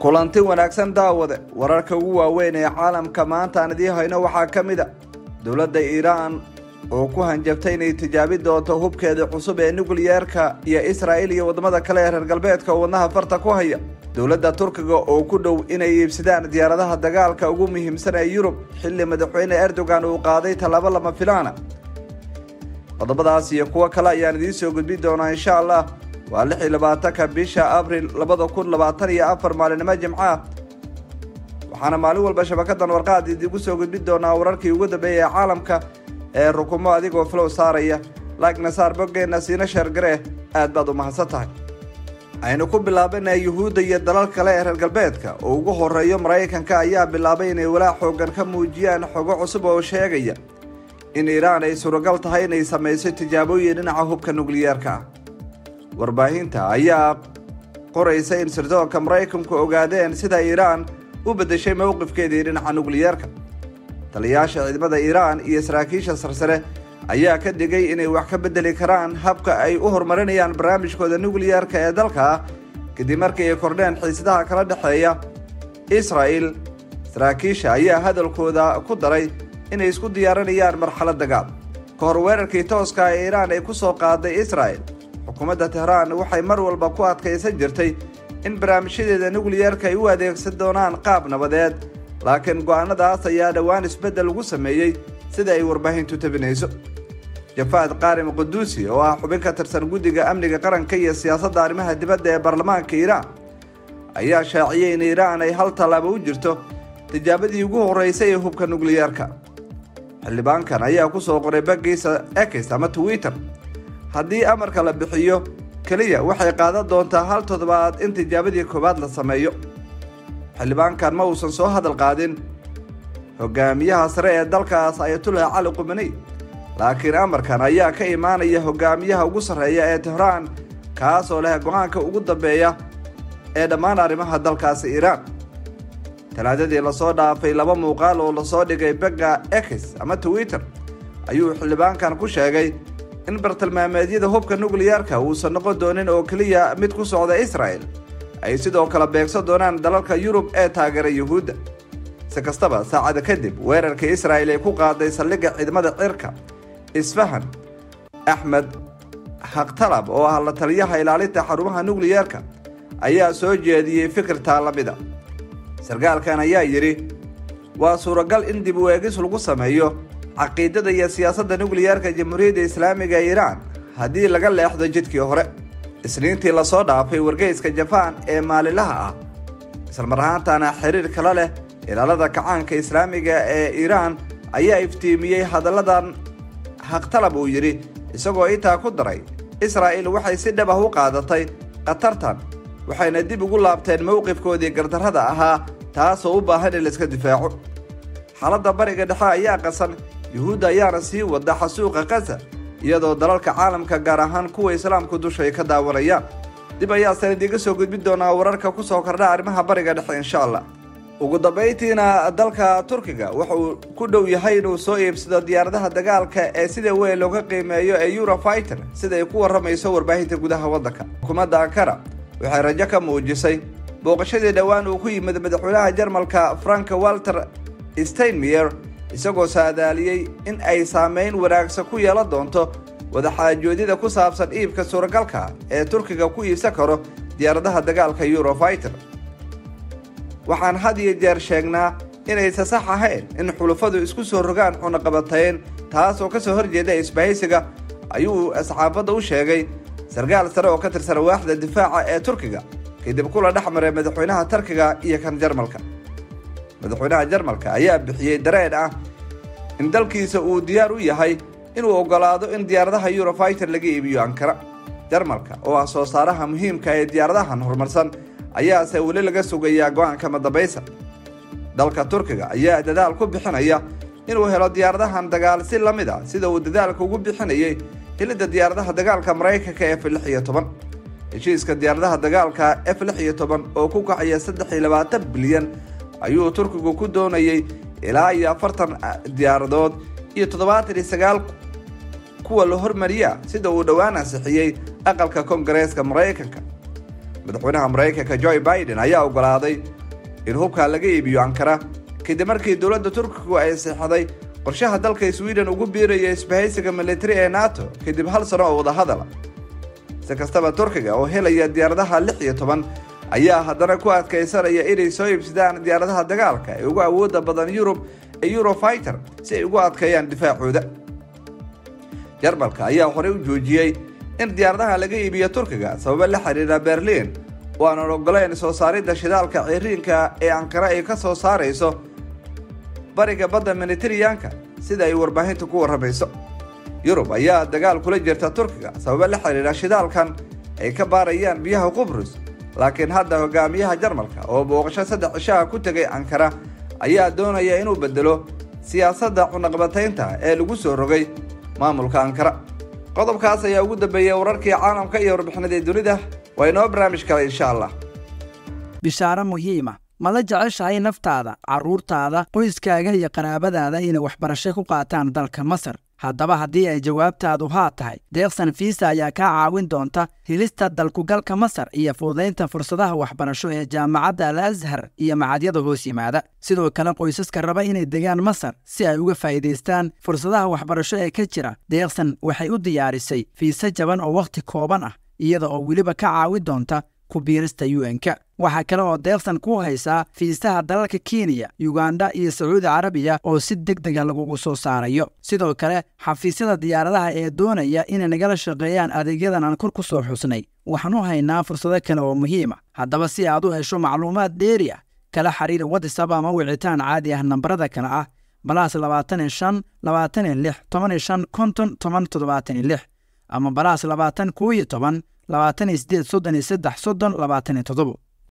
kulanti wanaagsan daawade wararka ugu waaweyn ee caalamka maanta aan idiin hayno waxaa ka mid a dowladda iiraan oo ku hanjabtay inay tijaabi doonto hubkeeda cusub ee nukliyeerka iyo israa'il iyo waddamada kale ee reer galbeedka oo wadnaha farta ku haya dowladda turkiga oo ku dhow inay iibsadaan diyaaradaha dagaalka ugu muhiimsan ee yurub xilli madaxweyne erdogan uu qaaday tallaabo lama filaana qodobadaas iyo kuwo kale ayaan idiin soo gudbin doonaa insha allah waa lix iyo labaatanka bisha abril labada kun labaatan iyo afar maalinimo jimcaah waxaana maalin walba shabakadan warqaad idigu soo gudbin doonaa wararkii ugu dambeeya ee caalamka ee rukumo adigoo flow saaraya laagna saar boggeenna siina sheergaree aad baad u mahadsan tahay aynu ku bilaabana yuhuudda iyo dalal kale ee reer galbeedka oo ugu horeeyo maraykanka ayaa bilaabay inay walaac xoogan ka muujiyaan xogo cusub oo sheegaya in iiraan ay suuragal tahay inay samayso tijaabooyin dhinaca hubka nukliyeerka ah warbaahinta ayaa qoraysa in sirdoonka maraykanku ogaadeen sida iiraan u beddeshay mowqifkeedii dhinaca nukliyeerka taliyayaasha ciidamada iiraan iyo saraakiisha sarsare ayaa ka digay inay wax ka beddeli karaan habka ay u horumarinayaan barnaamijkooda nukliyeerka ee dalka kadib markii ay kordheen xiisadaha kala dhexeeya israa'il saraakiisha ayaa hadalkooda ku daray inay isku diyaarinayaan marxalad dagaal ka hor weerarkii tooska ee iiraan ay ku soo qaaday israa'il xukuumadda tehraan waxay mar walba ku adkaysan jirtay in barnaamijyadeeda nukliyeerka ay u adeegsan doonaan qaab nabadeed laakiin go'aanadaas ayaa dhowaan isbeddel ugu sameeyey sida ay warbaahintu tabinayso jafaad qaarim quduusi oo ah xubin ka tirsan guddiga amniga qaranka iyo siyaasadda arrimaha dibadda ee baarlamaanka iiraan ayaa shaaciyey in iiraan ay hal tallaabo u jirto tijaabadii ugu horreysay ee hubka nukliyeerka xildhibaankan ayaa ku soo qoray baggiisa x ama twitter haddii amarka la bixiyo keliya waxay qaadan doontaa hal toddobaad in tijaabadii koowaad la sameeyo xildhibaankan ma uusan soo hadal qaadin hogaamiyaha sare ee dalkaas ayatullah cali qumaney laakiin amarkan ayaa ka imaanaya hogaamiyaha ugu sarreeya ee tehraan kaas oo leh go-aanka ugu dambeeya ee dhammaan arrimaha dalkaasi iiraan talaadadii lasoo dhaafay laba muuqaal oo lasoo dhigay begga x ama twitter ayuu xildhibaankan ku sheegay in bartilmaameedyada hubka nukliyeerka uusan noqon doonin oo keliya mid ku socda israa'el ay sidoo kale beegsan doonaan dalalka yurub ee taageera yuhuudda si kastaba saacada kadib weerarka israa'il ay ku qaaday saldhigga ciidamada cirka isfahan axmed haktalab oo ah la taliyaha ilaalinta xarumaha nukliyeerka ayaa soo jeediyey fikirtaa la mida sarkaalkan ayaa yidhi waa suuragal in dib u eegis lagu sameeyo caqiidada iyo siyaasadda nukliyeerka jamhuuriyadda islaamiga ee iiraan haddii laga leexdo jidkii hore isniintii lasoo dhaafay wargeyska jabaan ee maalinlaha ah islamar ahaantana xiriir kala leh ilaalada kacaanka islaamiga ee iiraan ayaa iftiimiyey hadalladan haktalab uu yidhi isagoo intaa ku daray israa'il waxay si dhab ah u qaadatay khatartan waxayna dib ugu laabteen mowqifkoodii gardarrada ahaa taasoo u baahan in laiska difaaco xaaladda bariga dhexe ayaa qasan yuhuudda ayaana sii wada xasuuqa kasa iyadoo dalalka caalamka gaar ahaan kuwa islaamku dusha ay ka daawanayaan dib ayaasan idiinga soo gudbin doonaa wararka ku soo kordha arrimaha bariga dhexe insha allah ugu dambayntiina dalka turkiga wuxuu ku dhow yahay inuu soo iibsado diyaaradaha dagaalka ee sida weyn looga qiimeeyo ee eurofiter sida ay ku warramayso warbaahinta gudaha waddanka xukuumadda ankara waxay rajo ka muujisay booqashadii dhowaan uu ku yimid madaxweynaha jarmalka frank walter steinmeyer isagoo saadaaliyey in ay saameyn wanaagsan ku yeelan doonto wadaxaajoodyada ku saabsan iibka suuragalka ee turkiga ku iibsan karo diyaaradaha dagaalka eurofiter waxaan had iyo jeer sheegnaa inaysa sax ahayn in xulufadu isku soo rogaan cunaqabatayn taas oo ka soo horjeeda isbahaysiga ayuu asxaafadda u sheegay sarkaal sare oo ka tirsan waaxda difaaca ee turkiga kadib kula dhex maray madaxweynaha turkiga iyo kan jarmalka madaxweynaha jarmalka ayaa bixiyey dareen ah in dalkiisa uu diyaar u yahay inuu oggolaado in diyaaradaha eurofiter laga iibiyo ankara jarmalka oo ah soo saaraha muhiimka ee diyaaradahan horumarsan ayaase weli laga sugayaa go-aanka madabaysa dalka turkiga ayaa dadaal ku bixinaya inuu helo diyaaradahan dagaal si la mid a sida uu dadaalka ugu bixinayay helidda diyaaradaha dagaalka maraykanka f lix iyo toban heshiiska diyaaradaha dagaalka f lix iyo toban oo ku kacaya saddex iyo labaatan bilyan ayuu turkigu ku doonayay ilaa iyo afartan diyaaradood iyo toddobaatan iyo sagaal kuwa la hormariya sida uu dhowaan ansixiyey aqalka koongareeska maraykanka madaxweynaha maraykanka joe biden ayaa ogolaaday in hubka laga iibiyo ankara kadib markii dowladda turkigu ay seexday qorshaha dalka sweden ugu biiraya isbahaysiga militari ee nato kadib hal sano oo wadahadala si kastaba turkiga oo helaya diyaaradaha lix iyo toban ayaa haddana ku adkaysanaya inay soo iibsadaan diyaaradaha dagaalka ee ugu awooda badan yurub ee eurofiter si ay ugu adkeeyaan difaacooda jarmalka ayaa horey u joojiyey in diyaaradaha laga iibiyo turkiga sababo la xiriira berliin oo aanan ogoleyn soo saaridda shidaalka ciriinka ee ankara ay ka soo saarayso bariga badda mediteraneanka sida ay warbaahinta ku warramayso yurub ayaa dagaal kula jirta turkiga sababo la xiriira shidaalkan ay ka baarayaan biyaha qubrus laakiin hadda hogaamiyaha jarmalka oo booqasho saddex cishaha ku tegay ankara ayaa doonaya inuu bedelo siyaasadda cunaqbataynta ee lagu soo rogay maamulka ankara qodobkaas ayaa ugu dambeeyey wararkii caalamka iyo warbixinadii dunida waa inoo barnaamij kale insha allah bishaaro muhiima ma la jeceshahay naftaada carruurtaada qoyskaaga iyo qaraabadaada inay waxbarasho ku qaataan dalka masar haddaba haddii ay jawaabtaadu haa tahay deeqsan fiisa ayaa kaa caawin doonta helista dalkugalka masar iyo fududaynta fursadaha waxbarasho ee jaamacadda al ashar iyo macadyada hoos yimaada sidoo kale qoysaska raba inay degaan masar si ay uga faa'iidaystaan fursadaha waxbarasho ee ka jira deeqsan waxay u diyaarisay fiise jaban oo wakhti kooban ah iyada oo weliba ka caawin doonta ku biirista un-ka waxaa kale oo deeqsan ku haysaa fiisaha dalalka kenya yuganda iyo sacuudi carabiya oo si deg dega lagugu soo saarayo sidoo kale xafiisyada diyaaradaha ee doonaya inay nagala shaqeeyaan adeegyadan aan kor ku soo xusnay waxaan u haynaa fursado kale oo muhiima haddaba si aad u hesho macluumaad dheeri ah kala xiriir watisab ama wicitaan caadi ah nambarada kale ah balaas labaatan iyo shan labaatan iyo lix toban iyo shan konton toban toddobaatan iyo lix ama balaas labaatan koo iyo toban labaatan iyo sideed soddon iyo saddex soddon labaatan iyo toddobo